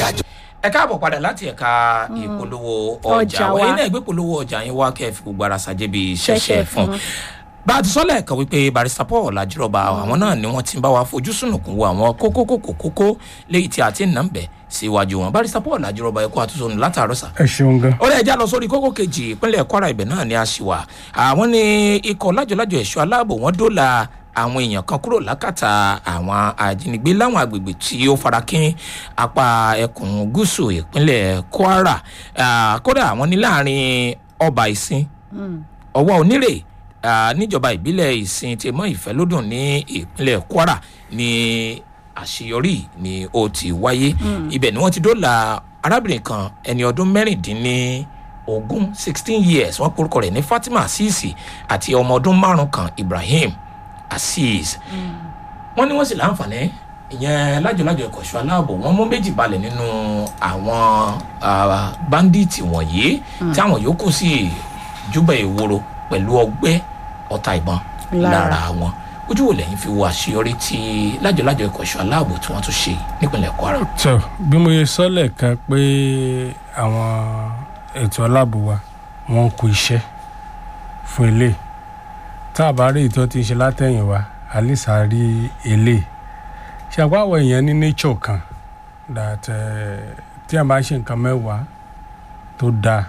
kájọ. ẹ káàbọ̀ padà láti ẹ̀ka ìpolówó Ọjà ọjà wa. wa ẹ̀yin náà gbé polówó ọjà yín wá kẹ́ ẹ fi gbogbo ara ṣàjẹ́ bíi Ṣẹ̀ṣẹ̀ ṣẹ̀ṣẹ̀ fún fún. bá a ti sọ lẹ́ẹ̀kan wípé barista paul ajírọ̀bà àwọn náà ni wọ́n ti ń bá wa fojú sùnùkùn wo àwọn kókó kókó kókó léyìí tí a ti ń nà ń bẹ̀ síwájú wọn barista paul ajírọ̀bà ẹ̀kọ́ àtúnṣe látàárọ̀ sà ẹ ṣeun gan. ó lè já lọ sórí kókó kejì ìpínlẹ̀ kwara ibẹ̀ náà ni a ṣì wà àwọn ní ikọ̀ lájọlájọ ẹ̀ṣọ́ aláàbò wọn dóòlà àwọn èèyàn kan kúrò lákàtà àwọn ajínigbé láwọn agbègbè tí ó farakín apá ẹkùn gúúsù ìpínlẹ̀ kwara Ah, kódà àwọn ní láàrin ọba ìsìn ọwọ́ onírè ah, níjọba ìbílẹ̀ ìsìn tí mọ́ ìfẹ́lódùn ní ìpínlẹ̀ kwara ní àṣeyọrí ni ó ti wáyé ibẹ̀ ni wọ́n ti dóòlà arábìnrin kan ẹni ọdún mẹ́rìndínní ogún sixteen years wọ́n porúkọ rẹ̀ ní fatima asisi àti ọmọ ọdún márùn kan ibrahim azeez wọ́n ní wọ́n sì láǹfààní ìyẹn lájọlájọ ìkọ̀ṣọ́ aláàbò wọ́n mú méjì balẹ̀ nínú àwọn ah, báńdíìtì wọ̀nyí tí àwọn yòókù sì júbà ìwòrò pẹ̀lú ọgbẹ́ ọta ìbọn Lára. lára wọn ojú wo lẹ́yìn fi wo àṣeyọrí tí lájọlájọ ìkọ̀ṣọ́ aláàbò tí wọ́n tún ṣe nípìnlẹ̀ kwara. tọ bí mo yẹ sọ lẹ́ẹ̀kan pé àwọn ètò aláàbò wa wọ́n kú iṣẹ́ fún ilé tá a bá rí ìtọ́ tí ń ṣe látẹ̀yìn wa alisa rí ilé ṣàpá àwọn èèyàn ní nature kan that eh, tí a bá ṣe nǹkan mẹ́wàá tó dáa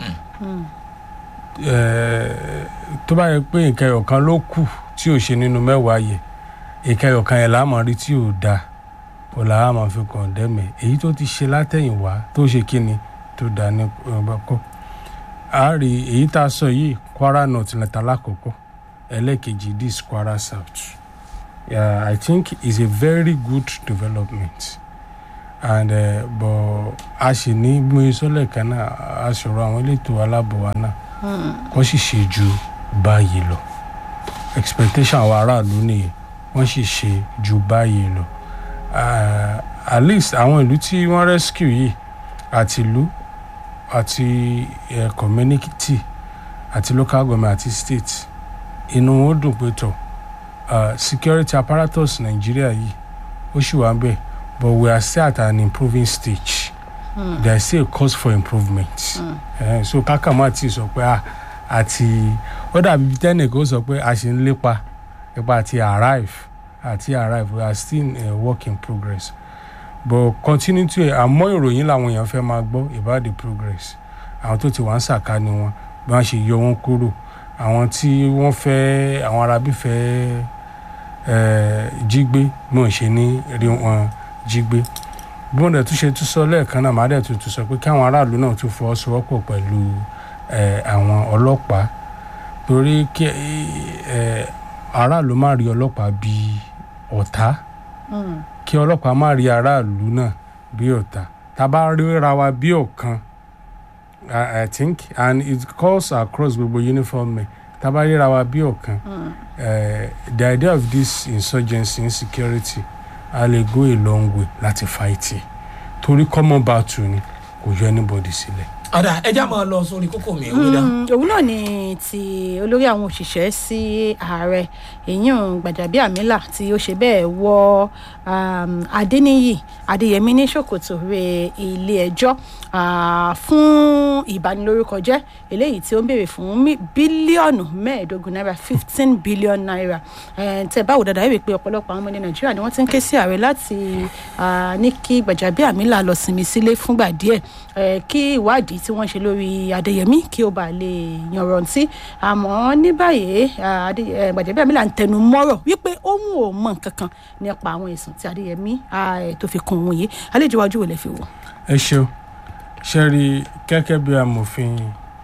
eh, tó bá yẹ pé nǹkan ẹ̀yọ̀kan ló kù tí ò ṣe nínú mẹ́wàá yẹ nǹkan ẹ̀yọ̀kan yẹn láàmú rí tí ò dáa ó là á máa fi kàn dẹ́mẹ̀ èyí tó ti ṣe látẹ̀yìnwá tó ṣe kíni tó dá ní ọba kọ́ a rí èyí tá a sọ yìí kwara north lẹ́tà lákòókò ẹlẹ́ẹ̀kejì this kwara south yeah, i think is a very good development and uh, but a sì ní bí mo ṣe sọ lẹ́ẹ̀kan náà a sọ̀rọ̀ àwọn elétò aláàbò wa náà wọ́n sì ṣe ju báyìí lọ expectation àwọn aráàlú nìyẹn wọ́n sì ṣe ju báyìí lọ uh, at least àwọn ìlú tí wọ́n rescue yìí àti ìlú àti uh, community àti local government àti state inú wọn dùn pé tọ uh, security apparatus nàìjíríà yìí ó sì wà ń bẹ̀ but we are still at an improving stage mm. there is still a cause for improvement mm. uh, so kákàmá ti sọ pé ah, àti ó dàbí tẹ́nìkan ó sọ pé a ṣe ń lépa ipa àti arrive àti arrive we are still a work in progress but continue to àmọ́ ìròyìn làwọn èèyàn fẹ́ máa gbọ́ about the progress àwọn tó ti wà ń sàkání wọn bí wọ́n ṣe yọ wọn kúrò àwọn tí wọ́n fẹ́ àwọn arábí fẹ́ eh, jí gbé bí wọ́n ṣe ní rí wọn jí gbé bí wọ́n dẹ̀ tún ṣe tún sọ lẹ́ẹ̀kan náà màá dẹ̀ tún tún sọ pé káwọn aráàlú náà tún fọwọ́sowọ́pọ̀ pẹ̀lú eh, àwọn ọlọ́pàá torí kí eh, aráàlú má rí ọlọ́pàá bíi ọ̀tá kí ọlọ́pàá má rí aráàlú náà bí ọ̀tá tá a bá ríra wa bí ọ̀kan I, I think and it calls across gbogbo uniform men tá a bá ríra wa bí ọ̀kan eh, the idea of this insurgency insecurity a lè go a long way láti fight it torí common battle ni kò yọ anybody sílẹ̀. ọ̀dà ẹja máa lọ sórí kókó mi ìwé dá. Mm, òun náà ni ti olórí àwọn òṣìṣẹ́ sí ààrẹ èyàn gbàjàbíàmílà tí ó ṣe bẹ́ẹ̀ wọ um, adéníyì adéyẹmí ní ṣòkòtò rẹ ilé ẹjọ́ ah, fún ìbanilórúkọjẹ́ eléyìí tí ó ń béèrè fún mí- bílíọ̀nù mẹ́ẹ̀ẹ́dógún náírà fifteen billion naira Eh, tẹ báwo dáadáa wípé ọ̀pọ̀lọpọ̀ àwọn ọmọ ní nàìjíríà ni wọ́n ti ń ké sí ààrẹ láti ah, ní kí gbàjàbíàmílà lọ sinmi sílé fúngbà díẹ̀ eh, kí ìwádìí tí wọ́n ṣe lórí adéyẹmí kí ó bàa lè yanrantí àmọ́ ní báyìí ah, Adé- eh, gbàjàbíàmílà ń tẹnu mọ́rọ̀ wípé òun ò mọ nǹkan kan nípa àwọn ẹ̀sùn tí adéyẹmí ah, eh, tó fi kún òun yìí àlejò iwájú wo lè fi wò. ẹ ṣeun ṣe rí gẹ́gẹ́ bí amòfin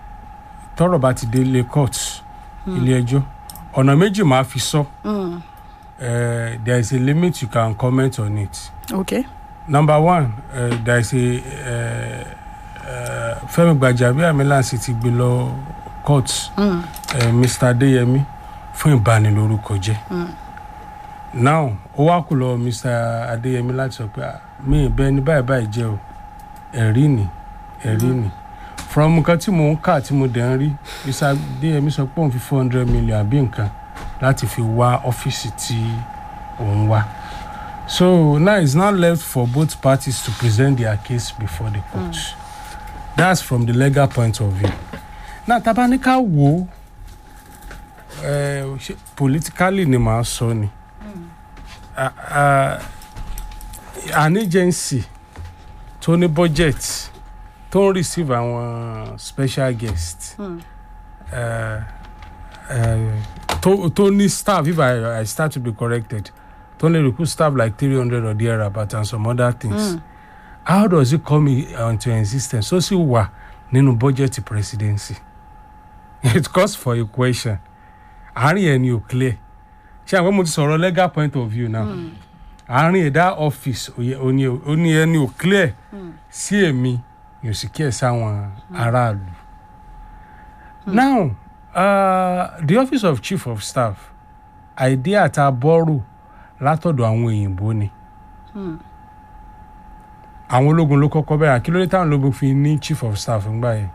tọrọ bá ti délé court ilé ẹjọ́ ọ̀nà méjì máa fi sọ Mm, Eh, there is a limit you can comment on it okay. number one uh, there is a uh, uh, fẹmi gbajabiamila sì ti gbé lọ court Mm, uh, mr adeyemi fún ìbanilórúkọ jẹ now ó wá kú lọ mr adeyemi láti sọ pé "Ah, mi ì bẹ ní báyìí báyìí jẹ o ẹ̀rí ni ẹ̀rí ni from nǹkan tí mò ń kà tí mo dẹ̀ ń rí mr adeyemi sọ pé òun fi four hundred million àbí nǹkan láti fi wá ọ́fíìsì tí òun wá So now it's now left for both parties to present their case before the court. That's from the legal point of view. Now tabanika wo uh, politically ni màá sọ ni. Uh, uh, an agency tó ní budget tó ń receive àwọn special guest Mm. uh, uh, tó tó ní staff if I, I start to be corrected tó ní recruit staff like three hundred or thereabout and some other things Mm. how does it come in- into existence ó sì wà nínú budget presidency it calls for a question àárín ẹ̀ ni ò clear ṣé àwọn mo ti sọ̀rọ̀ legal point of view now àárín ẹ̀dá office òye- òní òní ẹni ò clear sí èmi yóò sì kí ẹ̀ sáwọn aráàlú. now uh, the office of chief of staff idea ta bọ́rò látọ̀dọ̀ àwọn òyìnbó ni àwọn ológun ló kọ́kọ́ bẹ̀rẹ̀ kí ló dé táwọn ológun fi ní chief of staff ńgbà yẹn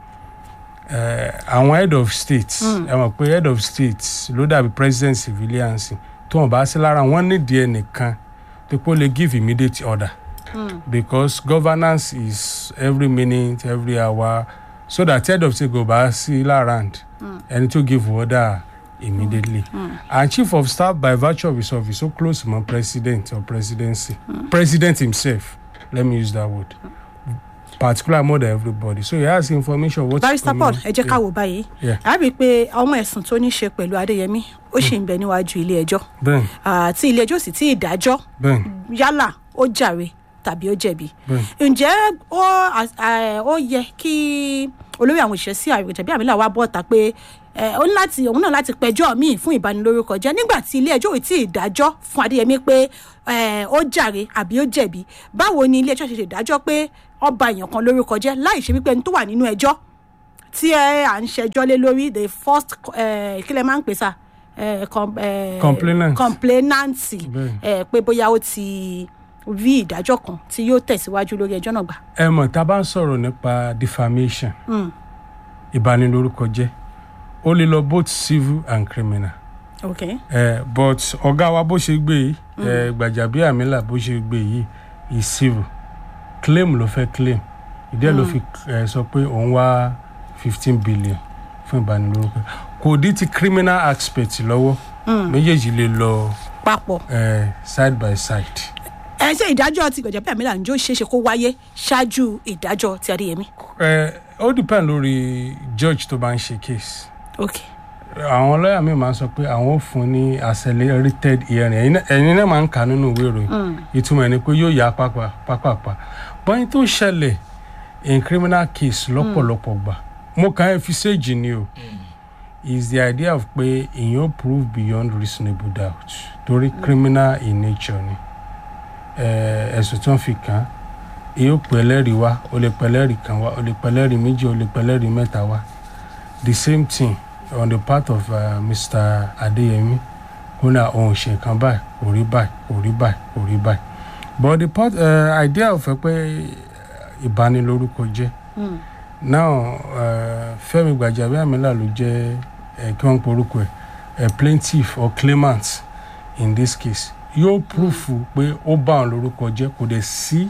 Eh, àwọn head of state ẹ mọ̀ pé head of state ló dàbí president civilians tó wọn bá sí lára wọn nídìí ẹnìkan tó pé ó lè give immediate order because governance is every minute every hour so that head of state go bá sí lárand ẹni tó give order immediately and chief of staff by virtue of his office so close mọ president or presidency president himself let me use that word particular more than everybody so he has information what barrister paul ẹ jẹ́ ká wò báyìí Yeah. a rí i pé àwọn ẹ̀sùn tó ní ṣe pẹ̀lú adéyẹmí ó sì ń bẹ níwájú ilé ẹjọ́ bẹ́ẹ̀ Ah, tí ilé ẹjọ́ sì tí ì dájọ́ bẹ́ẹ̀ yálà ó jàre tàbí ó jẹ̀bi bẹ́ẹ̀ ǹjẹ́ ó à- à- ó yẹ kí olórí àwọn òṣìṣẹ́ sí àrùn ìjẹ̀bí àmì làwọn bọ́ta pé ẹ, ó ní láti òun náà láti pẹjọ́ míì fún ìbanilórúkọ jẹ́ nígbà tí ilé ẹjọ́ ò tí ì dájọ́ fún adéyẹmí pé ẹ, ó jàre àbí ó jẹ̀bi báwo ni ilé ẹjọ́ ṣe ṣèdájọ́ pé ọba èèyàn kan lórúkọ jẹ́ láì ṣe wípé ẹni tó wà nínú ẹjọ́ tí ẹ à ń ṣẹjọ́ lé lórí the first ẹ, kí lẹ máa ń pè sá ẹ, com- ẹ, Complainant. complainant Bẹ́ẹ̀. ẹ, pé bóyá ó ti rí ìdájọ́ kan tí yóò tẹ̀síwájú lórí ẹjọ́ náà gbà. ẹ mọ̀ tá a bá ń sọ̀rọ̀ nípa defamation ìbanilórúkọ jẹ́ ó lè lọ both civil and criminal okay. eh, but ọ̀gá wa bó ṣe gbé yìí eh, gbàjàbíàmílà bó ṣe gbé yìí is civil claim ló fẹ́ claim ìdí ẹ̀ ló fi eh, sọ pé òun wá fifteen billion fún ìbanilórúkọ kò dí ti criminal aspect lọ́wọ́ méjèèjì lè lọ papọ̀ eh, side by side. ẹ ṣe ìdájọ́ ti gbọ̀jẹ̀ pẹ̀lú àmì ǹjọ́ ṣeéṣe kó wáyé ṣáájú ìdájọ́ ti adéyẹmí. Eh, ó depend lórí judge tó bá ń ṣe case. ok àwọn lọ́ọ̀yà mi máa ń sọ pé àwọn ò fún ní accelerated hearing ẹ̀yin náà- ẹ̀yin náà máa ń kà nínú ìwé ìròyìn ìtumọ̀ ẹ̀ ni pé yóò yá pápá pápápá bọ́yìn tó ṣẹlẹ̀ in criminal case lọ́pọ̀lọpọ̀ gbà mo kàn ẹ́ fi séèjì ni o is the idea of pé èèyàn prove beyond reasonable doubt torí criminal in nature ni Eh, ẹ̀sùn tí wọ́n fi kàn án èèyàn pẹ̀ lẹ́rìí wá o lè pẹ̀ lẹ́rìí kan wá o lè pẹ̀ lẹ́rìí méjì o lè pẹ̀ lẹ́rìí mẹ́ta wá the same thing on the part of uh, Mr. Adeyemi ó ní àwọn òṣè kan báyìí kò rí báyìí kò rí báyìí kò rí báyìí but the part uh, idea of ẹ pé ìbanilórúkọ jẹ́ now uh, Fẹ́mi Gbàjàbíàmílà ló jẹ́ ẹ kí wọ́n ń porúkọ ẹ̀ ẹ plaintiff or claimant in this case yóò proof pé ó bá òun lórúkọ jẹ́ kò dẹ̀ sí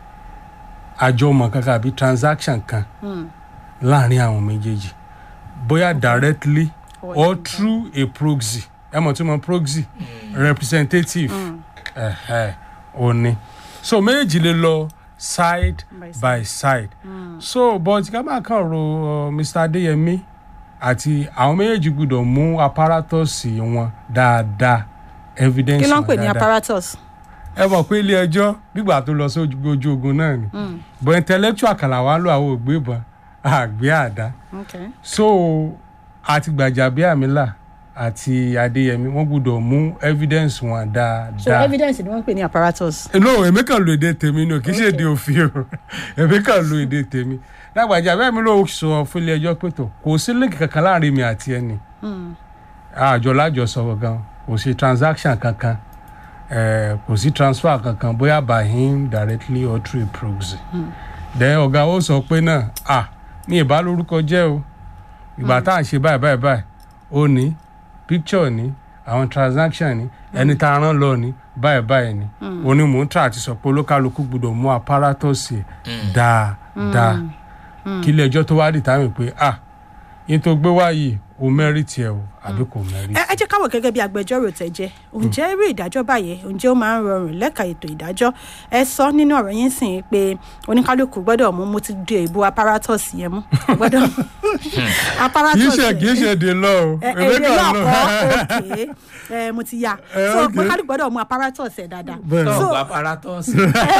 àjọmọ̀ kankan àbí transaction kan láàrin àwọn méjèèjì bóyá directly or through a proxy ẹ mọ̀ tí mo proxy representative ẹ̀hẹ̀, ó ní so méjèèjì lè lọ side By by side so but ká máa kàn ro uh, Mr. Adéyẹmí àti àwọn méjèèjì gbọ́dọ̀ mú apparatus wọn dáadáa evidence kí ló ń wọn pè ní dáadáa apparatus. ẹ mọ̀ pé ilé ẹjọ́ gbígbà tó lọ sí ojú ojú ogun náà ni but intellectual kàlà wà lọ àwọn ògbé ìbọn àgbé àdá okay. so àti Gbàjàbíàmílà àti Adéyẹmí wọ́n gbọ́dọ̀ mú evidence wọn so dáadáa. evidence ni wọ́n ń pè ní apparatus. no èmi kàn lo èdè tèmi ni o kì í ṣe èdè òfin o èmi kàn lo èdè tèmi Gbàjàbíàmílà ló sọ fún ilé ẹjọ́ pé tó kò sí link kankan láàrin mi àti ẹni àjọ lájọ sọ̀rọ̀ gan kò sí transaction kankan eh, kò sí transfer kankan bóyá by him directly or through a proxy then ọ̀gá ó sọ pé náà ah ní ìbá lórúkọ jẹ́ o ìgbà tá à ń ṣe báyìí báyìí báyìí ó ní picture ní àwọn transaction ní ẹni tá a rán lọ ní báyìí báyìí ni òní mò ń tà àti sọ pé olókàlùkù gbọ́dọ̀ mú apáratọ́ọ̀sì ẹ̀ dáadáa kí ilé ẹjọ́ tó wá dì táwọn pé ah yín tó gbé wá yìí o mẹ́rìtì ẹ̀ o àbí kò mẹ́rìtì. ẹ ẹ jẹ́ káwọ̀ gẹ́gẹ́ bí agbẹjọ́rò tẹ̀ jẹ́ ǹjẹ́ irú ìdájọ́ báyẹn ǹjẹ́ ó máa ń rọrùn lẹ́ka ètò ìdájọ́ ẹ sọ nínú ọ̀rọ̀ yín sìn pé oníkálukú gbọ́dọ̀ mú mo ti di èbú apparatus yẹn mú gbọ́dọ̀ kì í apparatus ṣe kì í ṣe èdè lọ o ẹ èmi èdè kàn náà lọ. kọ́ òkè ẹ mo ti ya Eh, so okay. oníkálukú gbọ́dọ̀ mú apparatus ẹ̀ dáadáa Bẹ́ẹ̀ ni. so tọ́ọ̀bù apáratọ́ọ̀sì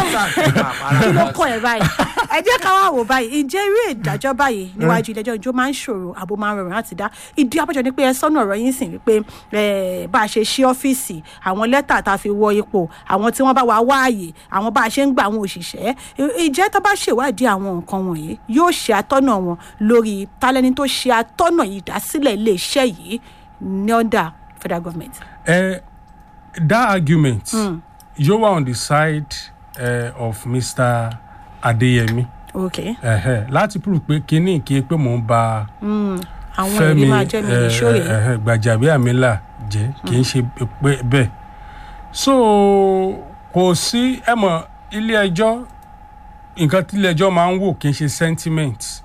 kí ló kọ ẹ báyìí ẹ jẹ́ ká wá wò báyìí ǹjẹ́ irú ìdájọ́ báyìí níwájú ilé ẹjọ́ ìjọ máa ń ṣòro àbò máa ń rọrùn láti dá ìdí abájọ ni pé ẹ sọ́nà ọ̀rọ̀ yín sìn wípé eh, bá a ṣe ṣí ọ́fíìsì àwọn lẹ́tà tá a fi wọ ipò àwọn tí wọ́n bá wa wá àyè àwọn bá a ṣe ń gba àwọn òṣìṣẹ́ I- ìjẹ́ tó bá ṣèwádìí àwọn nǹkan wọ̀nyí yóò ṣe atọ́nà wọn lórí tálẹ́ni tó ṣe atọ́nà ìdásílẹ̀ iléeṣẹ́ yìí ní under federal government. Uh, that argument you were on the side uh, of Mr. Adeyemi okay uh, láti prove pé kínní kí pé mò ń ba àwọn ẹ̀rí máa jẹ́ mi ní ṣóyè. uh, Gbàjàbíàmílà jẹ́ kì í ṣe pé bẹ́ẹ̀ so kò sí ẹ mọ̀ ilé ẹjọ́ nǹkan tí ilé ẹjọ́ máa ń wò kì í ṣe sentiment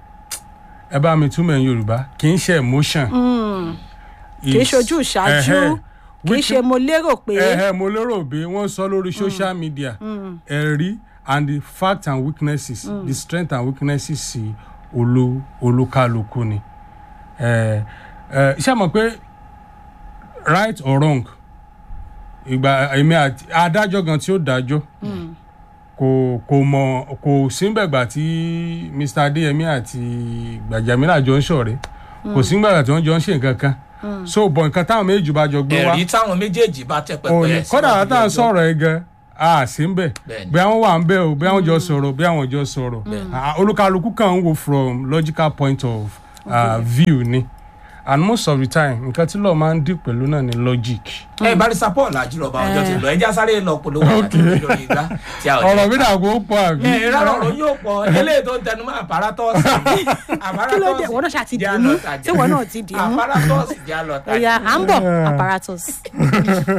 ẹ bá mi túmọ̀ ẹ̀ Yorùbá kì í ṣe emotion. kì í ṣojú ìṣáájú kì í ṣe mo lérò pé. ẹ̀hẹ́ mo lérò pé wọ́n sọ lórí social media ẹ̀rí and the facts and weaknesses the strength and weaknesses sí olú olúkálukú ni ẹ ẹ ṣé mọ̀ pé right or wrong ìgbà èmi àti adájọ́ gan tí ó dájọ́ kò kò mọ̀ kò síbẹ̀gbà tí Mr. Adéyẹmí àti Gbàjàmílà jọ ń ṣọ̀rẹ́ kò síbẹ̀gbà tí wọ́n jọ ń ṣe nǹkan kan so bọ̀ nǹkan táwọn méjì bá jọ gbé wá ẹ̀rí táwọn méjèèjì bá tẹ pẹpẹ òní kódà síwájú tá à ń ilé-ẹjọ́. sọ̀rọ̀ ẹ gan a sì ń bẹ̀ Bẹ́ẹ̀ni. bí àwọn wà ń bẹ̀ o bí àwọn jọ sọ̀rọ̀ bí àwọn jọ sọ̀rọ̀ Ah, olúkálukú kàn ń wo from logical point of uh, view ni and most of the time nǹkan tí lọ́ọ̀ máa ń dì pẹ̀lú náà ni logic. ẹ barisa paul àjùlọba ọjọ́ ti lọ ẹja sáré lọ polówó àti lórí igbá tí a ò ọ̀rọ̀ jẹ́ mi ká. dà kó pọ̀ àbí. ẹ rárá ọ̀rọ̀ yóò pọ̀ eléyìí tó ń tẹnu mọ́ àpárátọ́ọ̀sì kí ló dé wọ́n náà ṣáà ti dì í mú tí wọ́n náà ti dì í mú àpárátọ́ọ̀sì jẹ́ àlọ́ta ẹ̀yà à ń bọ̀ apparatus.